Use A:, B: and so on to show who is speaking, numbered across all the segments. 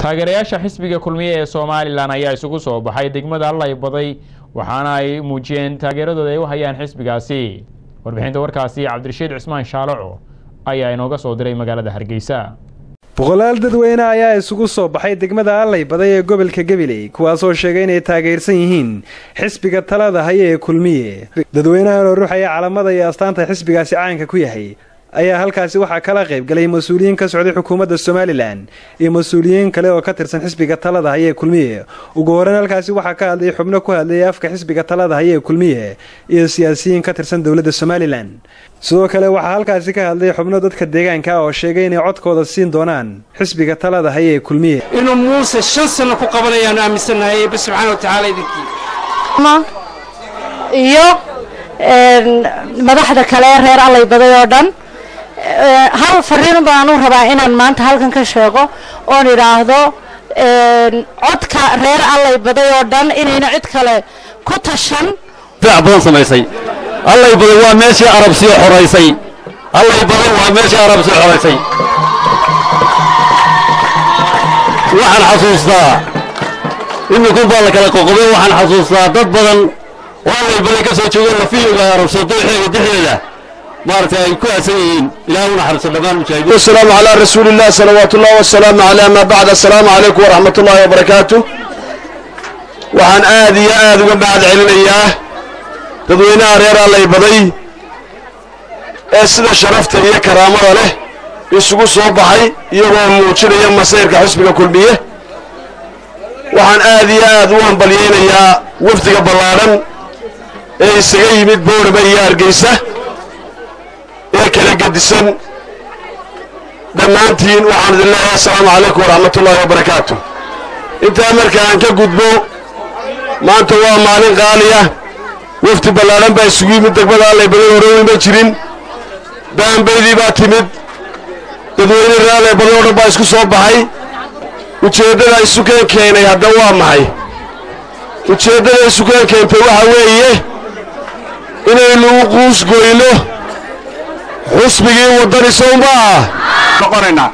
A: taageerayaasha xisbiga kulmiye ee somalilan ayaa isugu soo baxay degmada allay baday waxaana ay muujiyeen taageeradooda ay u hayaan xisbigaasi warbixinta warkaasi cabdirashiid cismaan shaalaco ayaa inooga soo diray magaalada hargeysa
B: boqolaal dadweyne ayaa isugu soo baxay degmada allay baday ee gobolka gabiley kuwaasoo sheegay inay taageersan yihiin xisbiga talada haya ee kulmiye dadweynahan oo ruuxaya calamada iyo astaanta xisbigaasi caanka ku yahay ayaa halkaasi waxaa kala qayb galay mas-uuliyiin ka socday xukuumadda somalilan iyo mas-uuliyiin kale oo ka tirsan xisbiga talada haya ee kulmiye ugu horeyn halkaasi waxaa ka hadlayay xubno ku hadlayay afka xisbiga talada haya ee kulmiye iyo siyaasiyiin ka tirsan dowladda somalilan sidoo kale waxaa halkaasi ka hadlay xubno dadka deegaanka oo sheegay inay codkooda siin doonaan xisbiga talada haya ee kulmiye
C: inuu muuse shan sanno ku qabanayaanu aaminsannahay eebbe subxaana wa tacaala idinkii
D: iyo madaxda kale ee reer allay baday oo dhan hal fariin baanu rabaa inaan maanta halkan ka sheego oon idhaahdo codka reer allay baday oo dhan inayna cid kale ku tashan
E: fiic badan samaysay allay baday waa meeshii arabsiyo xoraysay allay baday waa meeshii arabsiyo xoraysay waxaan xasuustaa iminkun baa la kala qoqobay waxaan xasuustaa dad badan oo allay baday ka soo joogeen lafiyoga arabsado dooxeega dexdeeda maaragtay ay ku aasan yihiin ilaah u naxariiso dhammaan mujaahidiin
F: wasalaamu calaa rasuuliillah salawaatu ullahi wasalaamu calaa maa bacd assalaamu calaykum waraxmat ullaahi wabarakaatu waxaan aad iyo aad uga mahad celinayaa dadweynaha reer allay baday ee sida sharafta iyo karaamada leh isugu soo baxay iyagoo muujinaya masayrka xisbiga kulmiye waxaan aad iyo aad u hambalyaynayaa wafdiga ballaadhan ee isaga yimid boorama iyo hargeysa ee kala gedisan dhammaantiin waxaan idin leeyahay assalaamu calaykum waraxmat ullaahi wabarakaatu intaa marka aan ka gudbo maanta waa maalin qaaliya wafdi ballaadhan baa isugu yimid degmada allay badan hore weyma jirin baanbaydii baa timid dadweyne reer allay badan oo dhan baa isku soo baxay ujeeddada isukeen keenay hadda waa maxay ujeeddada isukeen keentay waxa weeye inaynu u quusgoyno xusbigii waddani sow ma ah noqonaynaa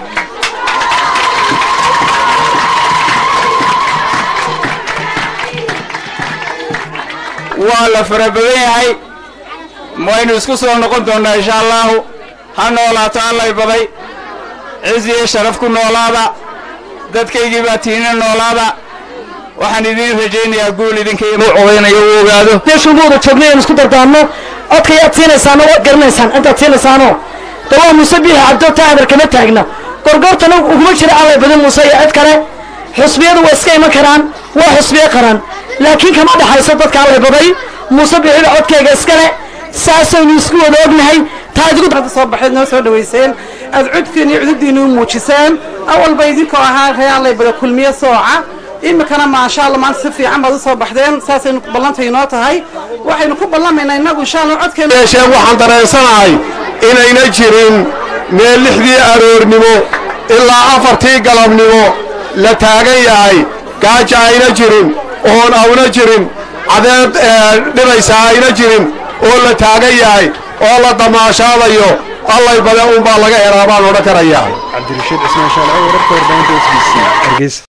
C: waa la fara badan yahay waynu isku soo noqon doonnaa insha allaahu ha noolaato allay baday cizi iyo sharaf ku noolaada dadkaygii baa tiina noolaada waxaan idiin rajaynayaa guul idinka
E: odaynayo u ogaado
G: meeshu muuda joognay aan isku dardaarno codka yaad siinaysaano waad garanaysaan intaad siinaysaano dawaa muuse biixi cabdoota hadar kama taagna gorgortana uguma jira allay badan muuse iyo cid kale xusbiyadu waa iska iman karaan waa xusbiye qaran laakiin kama dhaxayso dadka allay baday muuse biixiba codkayga iskale saasaynu isku wada ognahay taa idigu
H: soo baxeed noo soo dhawayseen aad codkiin iyo cududdiinnu muujiseen awalba idinkoo ahaa ree allay bada kulmiye sooca iminkana maasha allah maanta si fiican baad u soo baxdeen saasaynu ballanta inoo tahay waxaynu ku ballamaynaa innagu insha allah codkeena
F: yeeshee waxaan dareensanahay inayna jirin meel lixdii aroornimo ilaa afartii galabnimo la taagan yahay gaaja ayna jirin oon awna jirin cadeed dhibaysa ayna jirin oo la taagan yahay oo la damaashaadayo allay bade unbaa laga helaa baan odhan karayaa
B: cabdirashiid cismaan shaalaco wararka warbaahinta s b c hargeysa